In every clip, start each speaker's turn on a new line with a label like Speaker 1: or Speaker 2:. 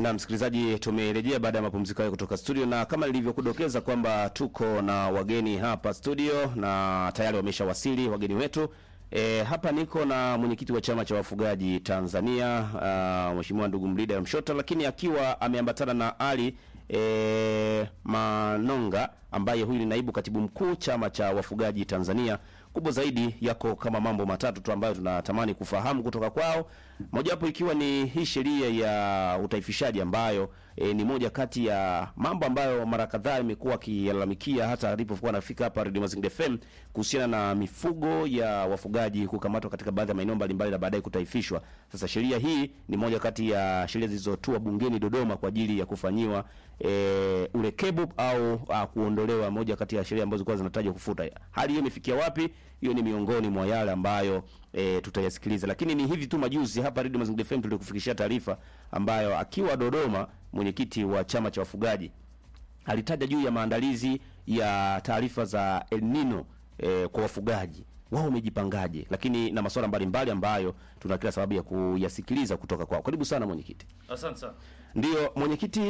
Speaker 1: Na msikilizaji, tumerejea baada ya mapumziko hayo kutoka studio, na kama nilivyokudokeza kwamba tuko na wageni hapa studio na tayari wameshawasili wageni wetu. E, hapa niko na mwenyekiti wa chama cha wafugaji Tanzania uh, Mheshimiwa ndugu Mlida Mshota, lakini akiwa ameambatana na Ali e, Manonga ambaye huyu ni naibu katibu mkuu chama cha wafugaji Tanzania. Kubwa zaidi yako kama mambo matatu tu ambayo tunatamani kufahamu kutoka kwao, mojawapo ikiwa ni hii sheria ya utaifishaji ambayo e, ni moja kati ya mambo ambayo mara kadhaa imekuwa akilalamikia hata alipokuwa anafika hapa Radio Mazingira FM kuhusiana na mifugo ya wafugaji kukamatwa katika baadhi ya maeneo mbalimbali na baadaye kutaifishwa. Sasa sheria hii ni moja kati ya sheria zilizotua bungeni Dodoma kwa ajili ya kufanyiwa e, urekebu au a, kuondolewa, moja kati ya sheria ambazo zilikuwa zinatajwa kufuta. Hali hiyo imefikia wapi? Hiyo ni miongoni mwa yale ambayo e, tutayasikiliza, lakini ni hivi tu majuzi hapa Radio Mazingira FM tulikufikishia taarifa ambayo akiwa Dodoma mwenyekiti wa chama cha wafugaji alitaja juu ya maandalizi ya taarifa za El Nino e, kwa wafugaji wao wamejipangaje, lakini na masuala mbalimbali ambayo tuna kila sababu ya kuyasikiliza kutoka kwao. Karibu sana mwenyekiti.
Speaker 2: Asante sana.
Speaker 1: Ndiyo mwenyekiti,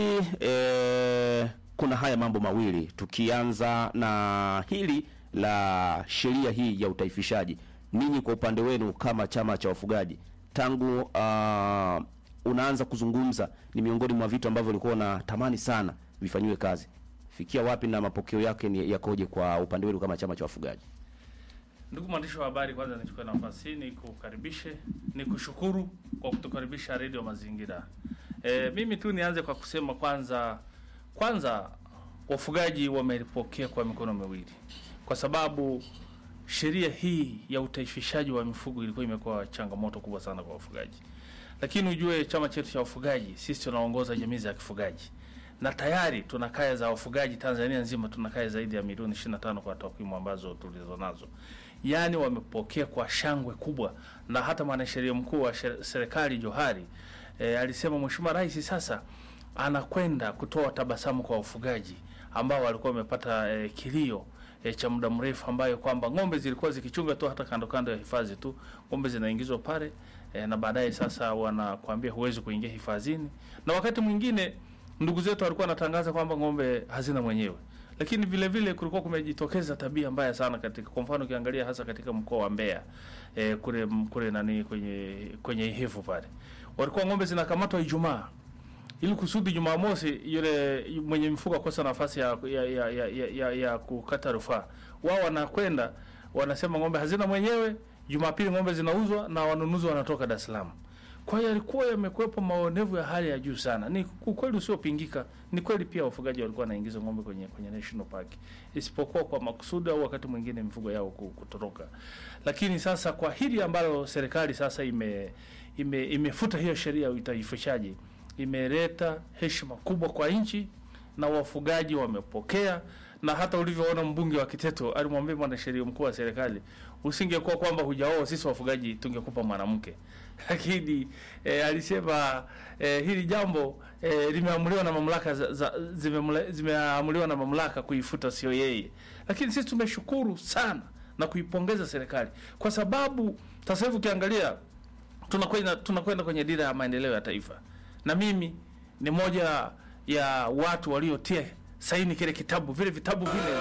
Speaker 1: e, kuna haya mambo mawili, tukianza na hili la sheria hii ya utaifishaji. Ninyi kwa upande wenu kama chama cha wafugaji tangu uh, unaanza kuzungumza, ni miongoni mwa vitu ambavyo ulikuwa unatamani sana vifanyiwe kazi, fikia wapi na mapokeo yake ni yakoje kwa upande wenu kama chama cha wafugaji?
Speaker 2: Ndugu mwandishi wa habari, kwanza nichukue nafasi hii nikukaribishe, nikushukuru kwa kutukaribisha Radio Mazingira. E, mimi tu nianze kwa kusema kwanza kwanza wafugaji wamelipokea kwa mikono miwili, kwa sababu sheria hii ya utaifishaji wa mifugo ilikuwa imekuwa changamoto kubwa sana kwa wafugaji, lakini ujue chama chetu cha wafugaji sisi tunaongoza jamii za kifugaji na tayari tuna kaya za wafugaji Tanzania nzima, tuna kaya zaidi ya milioni 25 kwa takwimu ambazo tulizo nazo. Yaani wamepokea kwa shangwe kubwa, na hata mwanasheria mkuu wa serikali Johari e, alisema Mheshimiwa Rais sasa anakwenda kutoa tabasamu kwa wafugaji ambao walikuwa wamepata e, kilio e, cha muda mrefu, ambayo kwamba ng'ombe zilikuwa zikichunga tu hata kando kando ya hifadhi tu, ng'ombe zinaingizwa pale e, na baadaye sasa wanakuambia huwezi kuingia hifadhini, na wakati mwingine ndugu zetu walikuwa wanatangaza kwamba ng'ombe hazina mwenyewe, lakini vile vile kulikuwa kumejitokeza tabia mbaya sana katika, kwa mfano ukiangalia hasa katika mkoa wa Mbeya e, kule kule nani kwenye kwenye Ihevu pale walikuwa ng'ombe zinakamatwa Ijumaa ili kusudi Jumamosi yule mwenye mifugo akosa nafasi ya ya, ya, ya, ya, ya, ya kukata rufaa. Wao wanakwenda wanasema ng'ombe hazina mwenyewe, Jumapili ng'ombe zinauzwa na wanunuzi wanatoka Dar es Salaam. Kwa hiyo yalikuwa yamekuwepo maonevu ya hali ya juu sana. Ni ukweli usiopingika. Ni kweli pia wafugaji walikuwa wanaingiza ng'ombe kwenye kwenye national park, isipokuwa kwa makusudi au wakati mwingine mifugo yao kutoroka. Lakini sasa kwa hili ambalo serikali sasa ime, ime imefuta hiyo sheria ya utaifishaji, imeleta heshima kubwa kwa nchi na wafugaji wamepokea na hata ulivyoona mbunge wa Kiteto alimwambia mwanasheria mkuu wa serikali, usingekuwa kwamba hujaoa sisi wafugaji tungekupa mwanamke. Lakini e, alisema e, hili jambo e, limeamuliwa na mamlaka za, za, zimeamuliwa na mamlaka kuifuta, sio yeye. Lakini sisi tumeshukuru sana na kuipongeza serikali kwa sababu sasa hivi ukiangalia tunakwenda tunakwenda kwenye dira ya maendeleo ya taifa, na mimi ni moja ya watu waliotia saini kile kitabu, vile vitabu vile.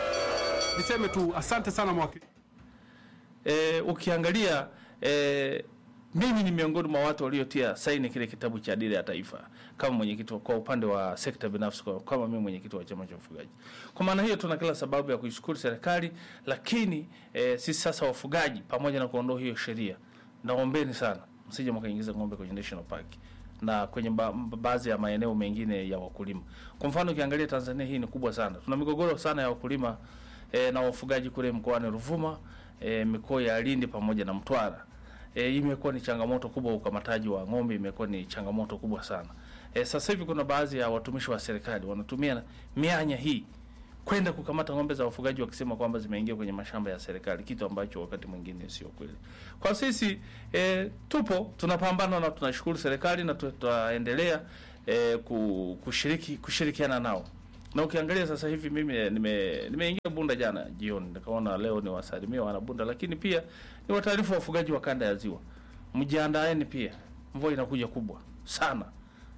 Speaker 3: Niseme tu asante sana mwakili.
Speaker 2: E, ukiangalia e, mimi ni miongoni mwa watu waliotia saini kile kitabu cha dira ya taifa kama mwenyekiti kwa upande wa sekta binafsi, kama mimi mwenyekiti wa chama cha ufugaji. Kwa maana hiyo, tuna kila sababu ya kuishukuru serikali, lakini e, sisi sasa wafugaji, pamoja na kuondoa hiyo sheria, naombeni sana msije mkaingiza ng'ombe kwenye national park na kwenye ba baadhi ya maeneo mengine ya wakulima. Kwa mfano ukiangalia Tanzania hii ni kubwa sana, tuna migogoro sana ya wakulima e, na wafugaji kule mkoani Ruvuma, e, mikoa ya Lindi pamoja na Mtwara. E, imekuwa ni changamoto kubwa, ukamataji wa ng'ombe imekuwa ni changamoto kubwa sana. E, sasa hivi kuna baadhi ya watumishi wa serikali wanatumia mianya hii kwenda kukamata ng'ombe za wafugaji wakisema kwamba zimeingia kwenye mashamba ya serikali, kitu ambacho wakati mwingine sio kweli. Kwa sisi e, tupo tunapambana na tunashukuru serikali na tutaendelea e, kushiriki kushirikiana nao. Na ukiangalia sasa hivi mimi nime nimeingia Bunda jana jioni, nikaona leo ni wasalimia wana Bunda, lakini pia ni wataarifu wafugaji wa kanda ya Ziwa, mjiandaeni pia, mvua inakuja kubwa sana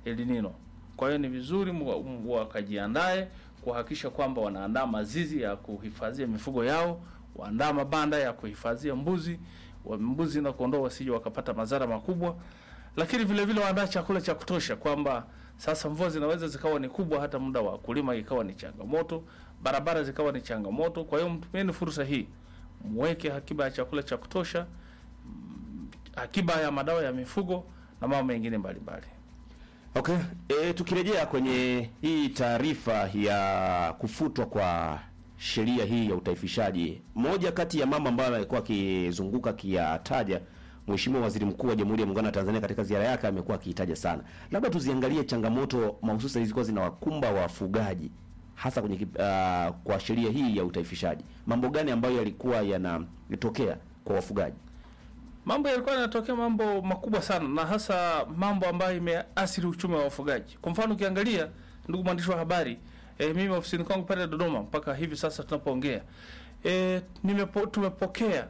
Speaker 2: El Nino. Kwa hiyo ni vizuri mwa- m- wakajiandae kuhakikisha kwamba wanaandaa mazizi ya kuhifadhia mifugo yao, waandaa mabanda ya kuhifadhia mbuzi wa mbuzi na kondoo wasije wakapata madhara makubwa, lakini vile vile waandaa chakula cha kutosha, kwamba sasa mvua zinaweza zikawa ni kubwa, hata muda wa kulima ikawa ni changamoto, barabara zikawa ni changamoto. Kwa hiyo mtumieni fursa hii, mweke akiba ya chakula cha kutosha, mm, akiba ya madawa ya mifugo na mambo mengine mbalimbali.
Speaker 1: Okay. E, tukirejea kwenye hii taarifa ya kufutwa kwa sheria hii ya utaifishaji, moja kati ya mambo ambayo alikuwa akizunguka akiyataja Mheshimiwa Waziri Mkuu wa Jamhuri ya Muungano wa Tanzania katika ziara yake amekuwa akiitaja sana. Labda tuziangalie changamoto mahususi zilizokuwa zinawakumba wafugaji hasa kwenye kip- ah, kwa sheria hii ya utaifishaji. Mambo gani ambayo yalikuwa yanatokea kwa wafugaji?
Speaker 2: Mambo yalikuwa yanatokea mambo makubwa sana, na hasa mambo ambayo imeathiri uchumi wa wafugaji. Kwa mfano, ukiangalia, ndugu mwandishi wa habari, e, mimi ofisini kwangu pale Dodoma mpaka hivi sasa tunapoongea, e, nimepo, tumepokea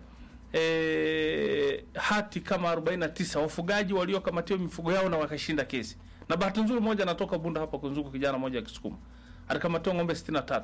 Speaker 2: e, hati kama 49 wafugaji waliokamatiwa mifugo yao na wakashinda kesi. Na bahati nzuri moja anatoka Bunda hapa Kunzugu, kijana mmoja akisukuma alikamatiwa ng'ombe 63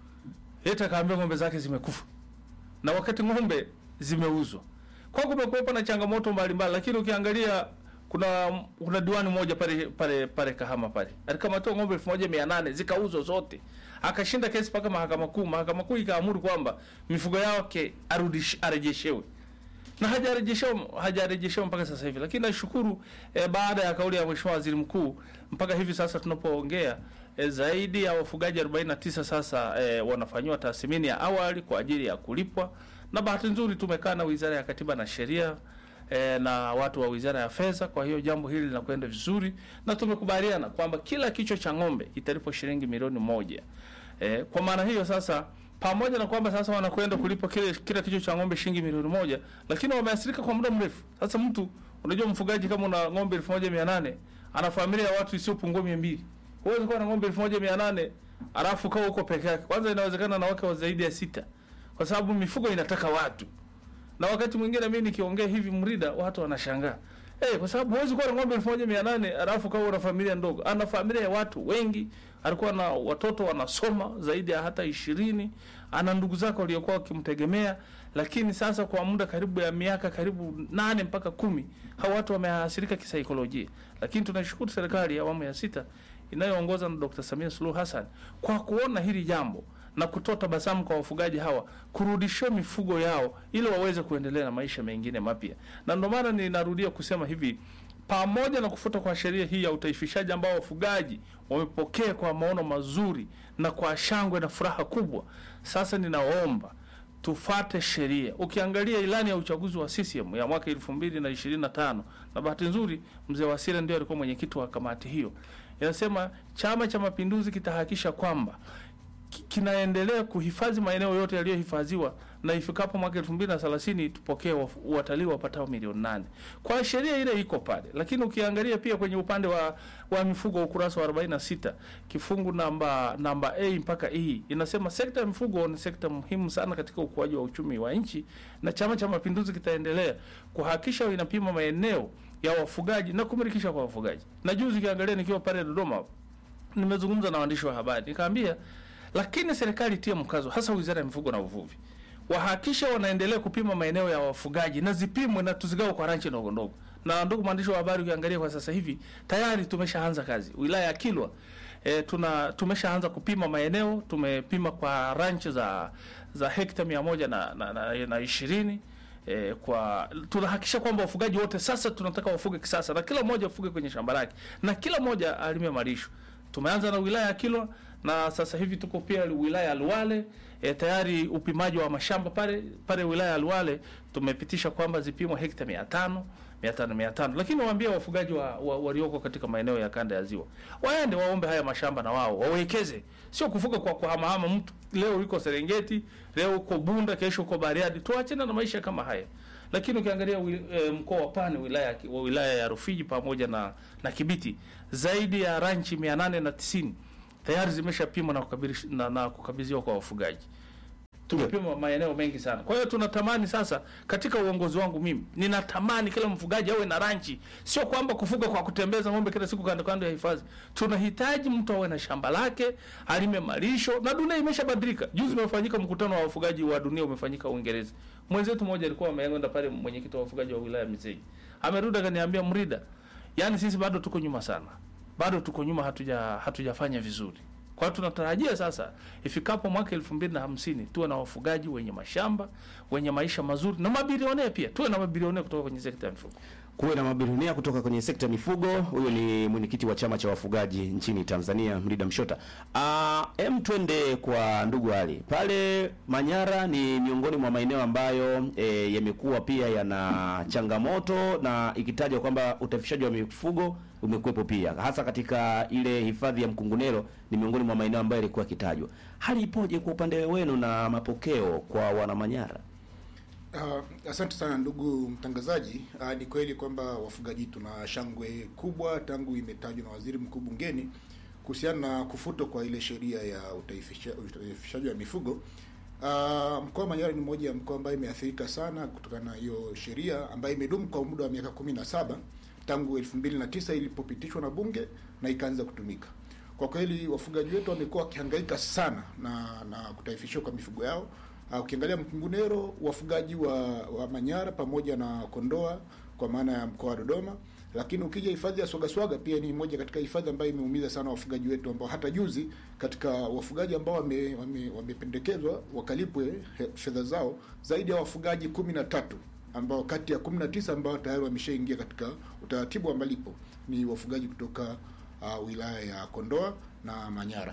Speaker 2: yeye akaambia ng'ombe zake zimekufa na wakati ng'ombe zimeuzwa. Kwa hiyo kumekuwepo na changamoto mbalimbali, lakini ukiangalia kuna kuna diwani moja pale pale pale Kahama pale alikamatiwa ng'ombe 1800 zikauzwa zote, akashinda kesi mpaka mahakama kuu. Mahakama kuu ikaamuru kwamba mifugo yake arudish arejeshewe na hajarejeshewa hajarejeshewa mpaka sasa hivi, lakini nashukuru eh, baada ya kauli ya Mheshimiwa Waziri Mkuu mpaka hivi sasa tunapoongea eh, zaidi ya wafugaji 49 sasa eh, wanafanyiwa tathmini ya awali kwa ajili ya kulipwa, na bahati nzuri tumekaa na Wizara ya Katiba na Sheria eh, na watu wa Wizara ya Fedha. Kwa hiyo jambo hili linakwenda vizuri na tumekubaliana kwamba kila kichwa cha ng'ombe italipwa shilingi milioni moja. Eh, kwa maana hiyo sasa pamoja na kwamba sasa wanakwenda kulipa kile kila kichwa cha ng'ombe shilingi milioni moja, lakini wameathirika kwa muda mrefu. Sasa mtu unajua, mfugaji kama una ng'ombe elfu moja mia nane ana familia ya watu isiyopungua mia mbili huwezi kuwa na ng'ombe elfu moja mia nane alafu kawa huko peke yake. Kwanza inawezekana na wake wa zaidi ya sita, kwa sababu mifugo inataka watu, na wakati mwingine mimi nikiongea hivi Mrida watu wanashangaa Eh, kwa sababu huwezi kuwa na ng'ombe elfu moja mia nane alafu kawa una familia ndogo. Ana familia ya watu wengi, alikuwa na watoto wanasoma zaidi ya hata ishirini, ana ndugu zake waliokuwa wakimtegemea, lakini sasa kwa muda karibu ya miaka karibu nane mpaka kumi hao watu wameathirika kisaikolojia. Lakini tunashukuru serikali ya awamu ya sita inayoongozwa na Dr. Samia Suluhu Hassan kwa kuona hili jambo na kutoa tabasamu kwa wafugaji hawa kurudishiwa mifugo yao ili waweze kuendelea na maisha mengine mapya. Na ndio maana ninarudia kusema hivi, pamoja na kufuta kwa sheria hii ya utaifishaji ambao wafugaji wamepokea kwa maono mazuri na kwa shangwe na furaha kubwa, sasa ninaomba tufate sheria. Ukiangalia ilani ya uchaguzi wa CCM ya mwaka elfu mbili na ishirini na tano na bahati nzuri mzee Wasira ndio alikuwa mwenyekiti wa kamati hiyo, inasema Chama cha Mapinduzi kitahakikisha kwamba ki- kinaendelea kuhifadhi maeneo yote yaliyohifadhiwa na ifikapo mwaka elfu mbili na thelathini tupokee waf- watalii wapatao milioni nane. Kwa sheria ile iko pale, lakini ukiangalia pia kwenye upande wa, wa mifugo ukurasa wa 46 kifungu namba namba A mpaka E inasema sekta ya mifugo ni sekta muhimu sana katika ukuaji wa uchumi wa nchi, na Chama cha Mapinduzi kitaendelea kuhakikisha inapima maeneo ya wafugaji na kumilikisha kwa wafugaji. Na juzi ukiangalia nikiwa pale Dodoma nimezungumza na waandishi wa habari nikaambia, lakini serikali itie mkazo, hasa wizara ya mifugo na uvuvi, wahakikisha wanaendelea kupima maeneo ya wafugaji na zipimwe na tuzigawe kwa ranchi ndogo ndogo. Na ndugu mwandishi wa habari, ukiangalia kwa sasa hivi tayari tumeshaanza kazi wilaya ya Kilwa. E, tuna tumeshaanza kupima maeneo, tumepima kwa ranchi za za hekta mia moja na, na, na, na ishirini E, kwa tunahakikisha kwamba wafugaji wote sasa tunataka wafuge kisasa na kila mmoja afuge kwenye shamba lake na kila mmoja alime malisho. Tumeanza na wilaya ya Kilwa na sasa hivi tuko pia wilaya ya Luwale. E, tayari upimaji wa mashamba pale pale wilaya ya Luwale tumepitisha kwamba zipimwe hekta 500 500 500, lakini waambie wafugaji wa, wa, walioko katika maeneo ya kanda ya ziwa waende waombe haya mashamba na wao wawekeze, sio kufuga kwa kuhamahama. Mtu leo yuko Serengeti, leo uko Bunda, kesho uko Bariadi. Tuachane na maisha kama haya. Lakini ukiangalia wi- e, mkoa wa Pwani wilaya ya- wa wilaya ya Rufiji pamoja na na Kibiti zaidi ya ranchi 890 tayari zimeshapimwa na kukabidhi- na, na kukabidhiwa kwa wafugaji. tumepima maeneo mengi sana. Kwa hiyo tunatamani sasa, katika uongozi wangu mimi ninatamani kila mfugaji awe na ranchi, sio kwamba kufuga kwa kutembeza ng'ombe kila siku kando kando ya hifadhi. Tunahitaji mtu awe na shamba lake, alime malisho, na dunia imeshabadilika. Juzi umefanyika mkutano wa wafugaji wa dunia umefanyika Uingereza. Mwenzetu mmoja alikuwa ameenda pale, mwenyekiti wa wafugaji wa wilaya Misenyi, amerudi akaniambia, Mrida, yani sisi bado tuko nyuma sana, bado tuko nyuma, hatuja hatujafanya vizuri. Kwa hiyo tunatarajia sasa ifikapo mwaka elfu mbili na hamsini tuwe na wafugaji wenye mashamba wenye maisha mazuri na mabilionea pia, tuwe na mabilionea kutoka kwenye sekta ya mifugo.
Speaker 1: kuwe na mabilionia kutoka kwenye sekta ya mifugo. Huyo ni mwenyekiti wa chama cha wafugaji nchini Tanzania, Mrida Mshota. Ah, em, twende kwa ndugu Ali pale Manyara. Ni miongoni mwa maeneo ambayo e, yamekuwa pia yana changamoto na ikitajwa kwamba utafishaji wa mifugo umekuwepo pia, hasa katika ile hifadhi ya Mkungunero. Ni miongoni mwa maeneo ambayo yalikuwa yakitajwa. Hali ipoje kwa upande wenu na mapokeo kwa wana Manyara?
Speaker 4: Uh, asante sana ndugu mtangazaji. Uh, ni kweli kwamba wafugaji tuna shangwe kubwa tangu imetajwa na waziri mkuu bungeni kuhusiana na kufutwa kwa ile sheria ya utaifisha- utaifishaji wa mifugo. Uh, mkoa wa Manyara ni mmoja ya mkoa ambayo imeathirika sana kutokana na hiyo sheria ambayo imedumu kwa muda wa miaka kumi na saba tangu elfu mbili na tisa ilipopitishwa na bunge na ikaanza kutumika. Kwa kweli wafugaji wetu wamekuwa wakihangaika sana na na kutaifishwa kwa mifugo yao. Uh, ukiangalia Mkungunero, wafugaji wa, wa Manyara pamoja na Kondoa kwa maana ya mkoa wa Dodoma, lakini ukija hifadhi ya Swagaswaga pia ni moja katika hifadhi ambayo imeumiza sana wafugaji wetu, ambao hata juzi katika wafugaji ambao wame- wame- wamependekezwa wakalipwe he- fedha zao zaidi ya wafugaji kumi na tatu ambao kati ya kumi na tisa ambao tayari wameshaingia katika utaratibu wa malipo ni wafugaji kutoka uh, wilaya ya Kondoa na Manyara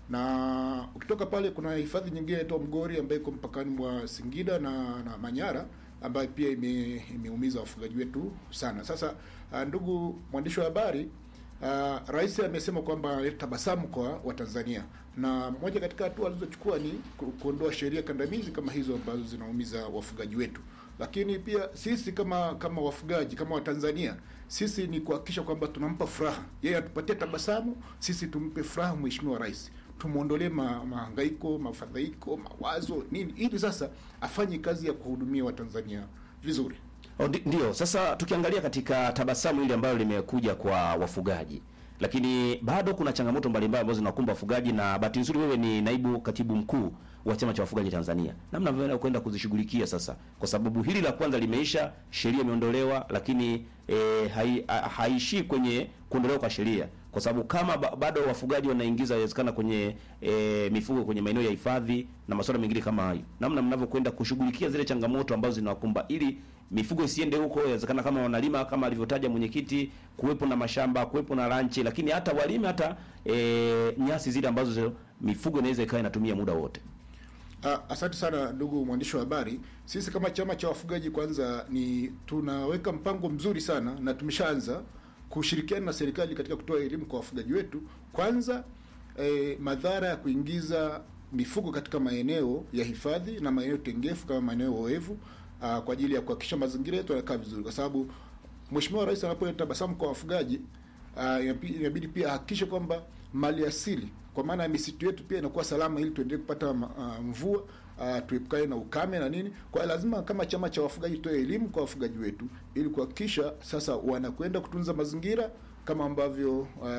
Speaker 4: na ukitoka pale kuna hifadhi nyingine inaitwa Mgori ambayo iko mpakani mwa Singida na, na Manyara ambayo pia ime, imeumiza wafugaji wetu sana. Sasa uh, ndugu mwandishi wa habari uh, Rais amesema kwamba analeta tabasamu kwa Watanzania na moja katika hatua alizochukua ni ku- kuondoa sheria kandamizi kama hizo ambazo zinaumiza wafugaji wetu. Lakini pia sisi kama kama wafugaji kama Watanzania sisi ni kuhakikisha kwamba tunampa furaha yeye, atupatie tabasamu, sisi tumpe furaha Mheshimiwa Rais, tumwondolee ma, mahangaiko, mafadhaiko, mawazo nini, ili sasa afanye kazi ya kuhudumia Watanzania vizuri.
Speaker 1: Oh, ndi- Ndio, sasa tukiangalia katika tabasamu hili ambalo limekuja kwa wafugaji, lakini bado kuna changamoto mbalimbali ambazo zinakumba wafugaji, na bahati nzuri wewe ni naibu katibu mkuu wa chama cha wafugaji Tanzania, namna mnavyoenda kwenda kuzishughulikia sasa, kwa sababu hili la kwanza limeisha, sheria imeondolewa, lakini e, hai, ha- haishii kwenye kuondolewa kwa sheria, kwa sababu kama ba, bado wafugaji wanaingiza inawezekana kwenye e, mifugo kwenye maeneo ya hifadhi na masuala mengine kama hayo, namna mnavyokwenda kushughulikia zile changamoto ambazo zinawakumba ili mifugo isiende huko. Inawezekana kama wanalima kama alivyotaja mwenyekiti, kuwepo na mashamba, kuwepo na ranchi, lakini hata walime hata e, nyasi zile ambazo mifugo inaweza ikawa inatumia muda wote.
Speaker 4: Ah, Asante sana ndugu mwandishi wa habari. Sisi kama chama cha wafugaji kwanza ni tunaweka mpango mzuri sana na tumeshaanza kushirikiana na serikali katika kutoa elimu kwa wafugaji wetu. Kwanza eh, madhara ya kuingiza mifugo katika maeneo ya hifadhi na maeneo tengefu kama maeneo oevu ah, kwa ajili ya kuhakikisha mazingira yetu yanakaa vizuri, kwa sababu Mheshimiwa Rais anapoleta tabasamu kwa wafugaji ah, inabi- inabidi pia ahakikishe kwamba mali asili kwa maana ya misitu yetu pia inakuwa salama, ili tuendelee kupata ma- ah, mvua uh, tuepukane na ukame na nini. Kwa hiyo lazima kama chama cha wafugaji tutoe elimu kwa wafugaji wetu ili kuhakikisha sasa wanakwenda kutunza mazingira kama ambavyo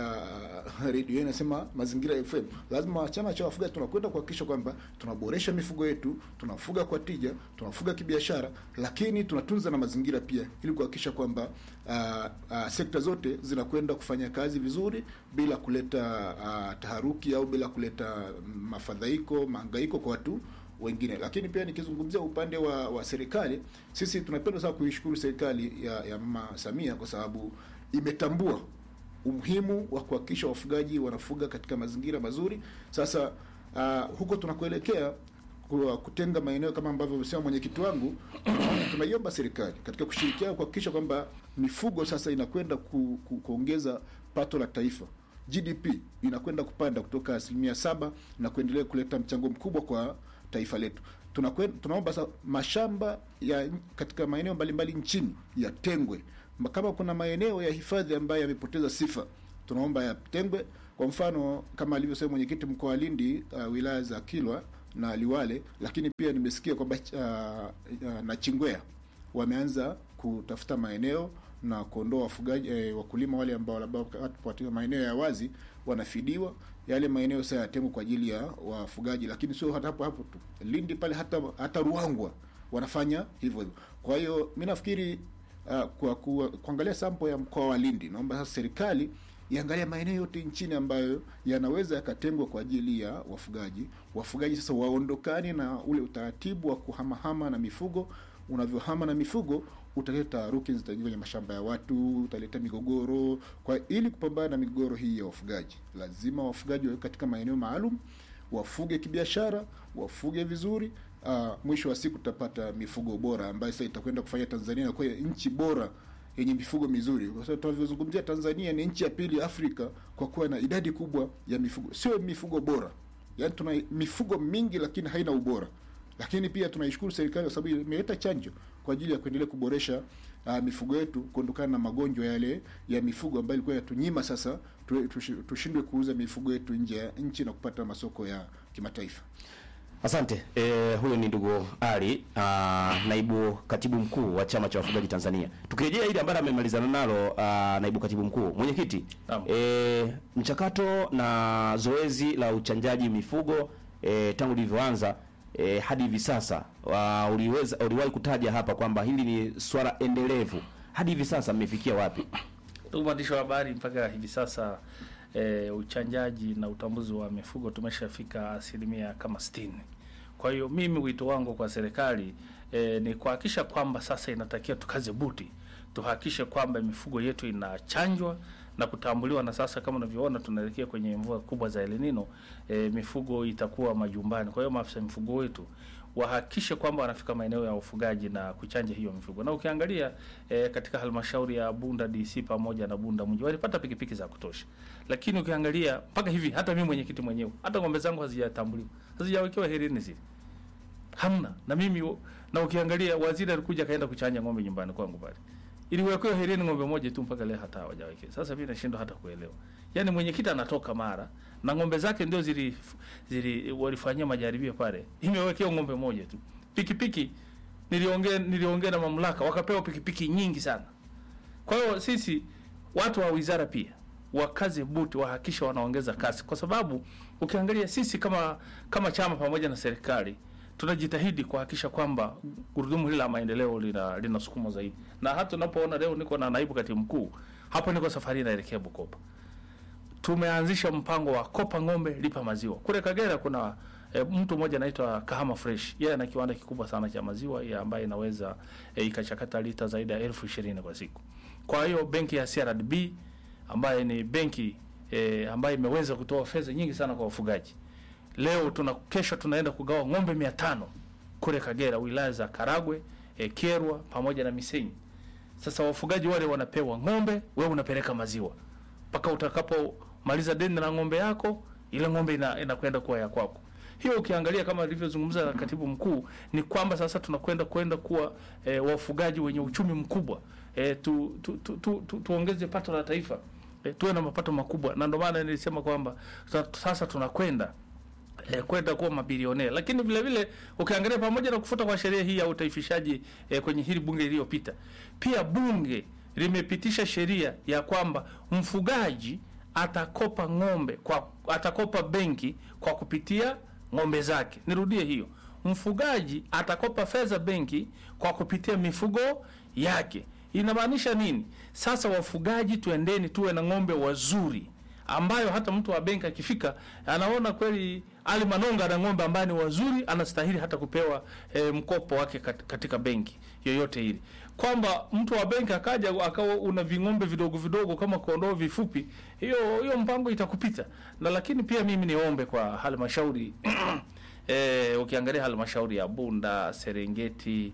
Speaker 4: uh, redio inasema mazingira FM. Lazima chama cha wafugaji tunakwenda kuhakikisha kwamba tunaboresha mifugo yetu, tunafuga kwa tija, tunafuga kibiashara, lakini tunatunza na mazingira pia, ili kuhakikisha kwamba uh, uh, sekta zote zinakwenda kufanya kazi vizuri bila kuleta uh, taharuki au bila kuleta mafadhaiko, mahangaiko kwa watu wengine. Lakini pia nikizungumzia upande wa, wa serikali, sisi tunapenda sana kuishukuru serikali ya, ya Mama Samia kwa sababu imetambua umuhimu wa kuhakikisha wafugaji wanafuga katika mazingira mazuri. Sasa uh, huko tunakuelekea kwa kutenga maeneo kama ambavyo amesema mwenyekiti wangu, tunaiomba serikali katika kushirikiana kuhakikisha kwamba mifugo sasa inakwenda ku, ku, kuongeza pato la taifa GDP inakwenda kupanda kutoka asilimia saba na kuendelea kuleta mchango mkubwa kwa taifa letu. Tunakwen, tunaomba sa mashamba ya katika maeneo mbalimbali nchini yatengwe. Ma- Kama kuna maeneo ya hifadhi ambayo yamepoteza sifa, tunaomba yatengwe. Kwa mfano kama alivyosema mwenyekiti mkoa wa Lindi, uh, wilaya za Kilwa na Liwale, lakini pia nimesikia kwamba uh, uh, na Chingwea wameanza kutafuta maeneo na kuondoa wafugaji eh, wakulima wale ambao labda katika maeneo ya wazi wanafidiwa yale maeneo sasa yatengwa kwa ajili ya wafugaji, lakini sio hata hapo hapo tu. Lindi pale hata hata Ruangwa wanafanya hivyo hivyo. Kwa hiyo mimi nafikiri uh, kwa ku, kuangalia sample ya mkoa wa Lindi, naomba sasa serikali iangalia maeneo yote nchini ambayo yanaweza yakatengwa kwa ajili ya wafugaji. Wafugaji sasa waondokane na ule utaratibu wa kuhamahama na mifugo. Unavyohama na mifugo utaleta taharuki zitaingia kwenye mashamba ya watu, utaleta migogoro. Kwa ili kupambana na migogoro hii ya wafugaji, lazima wafugaji wawe katika maeneo maalum, wafuge kibiashara, wafuge vizuri. Uh, mwisho wa siku tutapata mifugo bora ambayo sasa itakwenda kufanya Tanzania kuwa nchi bora yenye mifugo mizuri, kwa sababu tunavyozungumzia Tanzania ni nchi ya pili Afrika kwa kuwa na idadi kubwa ya mifugo, sio mifugo bora. Yaani tuna mifugo mingi lakini haina ubora. Lakini pia tunaishukuru serikali kwa sababu imeleta chanjo kwa ajili ya kuendelea kuboresha uh, mifugo yetu kuondokana na magonjwa yale ya mifugo ambayo ilikuwa yatunyima sasa tu- tushi- tushindwe kuuza mifugo yetu nje ya nchi na kupata masoko ya kimataifa.
Speaker 1: Asante. E, huyo ni ndugu Ali aa, naibu katibu mkuu wa chama cha wafugaji Tanzania. Tukirejea ile ambalo amemalizana nalo aa, naibu katibu mkuu mwenyekiti,
Speaker 2: Naam.
Speaker 1: e, mchakato na zoezi la uchanjaji mifugo e, tangu lilivyoanza e, hadi hivi sasa wa, uliweza uliwahi kutaja hapa kwamba hili ni swala endelevu. Hadi hivi sasa mmefikia wapi?
Speaker 2: Ndugu mwandishi wa habari, mpaka hivi sasa e, uchanjaji na utambuzi wa mifugo tumeshafika asilimia kama sitini. Kwa hiyo mimi wito wangu kwa serikali e, ni kuhakikisha kwamba sasa inatakiwa tukaze buti, tuhakikishe kwamba mifugo yetu inachanjwa na kutambuliwa, na sasa kama unavyoona tunaelekea kwenye mvua kubwa za El Nino, e, mifugo itakuwa majumbani. Kwa hiyo maafisa mifugo wetu wahakikishe kwamba wanafika maeneo ya ufugaji na kuchanja hiyo mifugo. Na ukiangalia e, katika halmashauri ya Bunda DC pamoja na Bunda mji walipata pikipiki za kutosha, lakini ukiangalia mpaka hivi hata mimi mwenyekiti mwenyewe hata ng'ombe zangu hazijatambuliwa, hazijawekewa herini zile, hamna. Na mimi na ukiangalia waziri alikuja kaenda kuchanja ng'ombe nyumbani kwangu pale, iliwekewa herini ng'ombe moja tu, mpaka leo hata hawajawekea. Sasa mimi nashindwa hata kuelewa, yaani mwenyekiti anatoka Mara na ng'ombe zake ndio zili, zili walifanyia majaribio pale, imewekewa ng'ombe moja tu. Pikipiki niliongea niliongea na mamlaka, wakapewa pikipiki nyingi sana. Kwa hiyo sisi watu wa wizara pia wakaze buti, wahakikisha wanaongeza kasi, kwa sababu ukiangalia sisi kama kama chama pamoja na serikali tunajitahidi kuhakikisha kwamba gurudumu hili la maendeleo lina linasukumwa zaidi, na hata unapoona leo niko na naibu katibu mkuu hapo, niko safari naelekea Bukoba tumeanzisha mpango wa kopa ng'ombe lipa maziwa. Kule Kagera kuna e, mtu mmoja anaitwa Kahama Fresh. Yeye ana kiwanda kikubwa sana cha maziwa ya ambaye inaweza e, ikachakata lita zaidi ya elfu ishirini kwa siku. Kwa hiyo benki ya CRDB ambaye ni benki e, ambayo imeweza kutoa fedha nyingi sana kwa wafugaji. Leo tuna kesho tunaenda kugawa ng'ombe mia tano kule Kagera, wilaya za Karagwe, e, Kerwa pamoja na Misenyi. Sasa wafugaji wale wanapewa ng'ombe, wewe unapeleka maziwa mpaka utakapomaliza deni na ng'ombe yako, ile ng'ombe ina- inakwenda kuwa ya kwako. Hiyo ukiangalia kama alivyozungumza katibu mkuu ni kwamba sasa tunakwenda kwenda kuwa e, wafugaji wenye uchumi mkubwa e, tu, tu, tu, tu, tu, tuongeze pato la taifa e, tuwe na mapato makubwa, na ndio maana nilisema kwamba sa- sasa tunakwenda eh, kwenda kuwa mabilionea. Lakini vile vile ukiangalia pamoja na kufuta kwa sheria hii ya utaifishaji eh, kwenye hili bunge iliyopita, pia bunge limepitisha sheria ya kwamba mfugaji atakopa ng'ombe kwa atakopa benki kwa kupitia ng'ombe zake. Nirudie hiyo, mfugaji atakopa fedha benki kwa kupitia mifugo yake. Inamaanisha nini? Sasa wafugaji, tuendeni tuwe na ng'ombe wazuri ambayo hata mtu wa benki akifika anaona kweli Ali Manonga na ng'ombe ambaye ni wazuri, anastahili hata kupewa e, mkopo wake kat, katika benki yoyote ile, kwamba mtu wa benki akaja akawa una ving'ombe vidogo vidogo kama kondoo vifupi, hiyo hiyo mpango itakupita. Na lakini pia mimi niombe kwa halmashauri e, ukiangalia halmashauri ya Bunda, Serengeti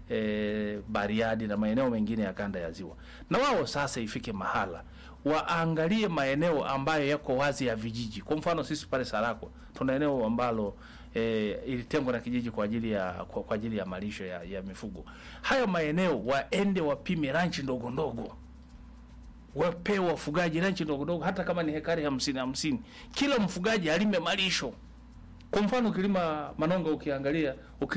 Speaker 2: e, Bariadi na maeneo mengine ya kanda ya Ziwa, na wao sasa ifike mahala waangalie maeneo ambayo yako wazi ya vijiji. Kwa mfano sisi pale Sarako tuna eneo ambalo e, ilitengwa na kijiji kwa ajili ya kwa, kwa ajili ya malisho ya, ya mifugo. Hayo maeneo waende wapime ranchi ndogo ndogo, wape wafugaji ranchi ndogo ndogo, hata kama ni hekari hamsini hamsini, kila mfugaji alime malisho Kwa mfano ukilima Manonga, ukiangalia uki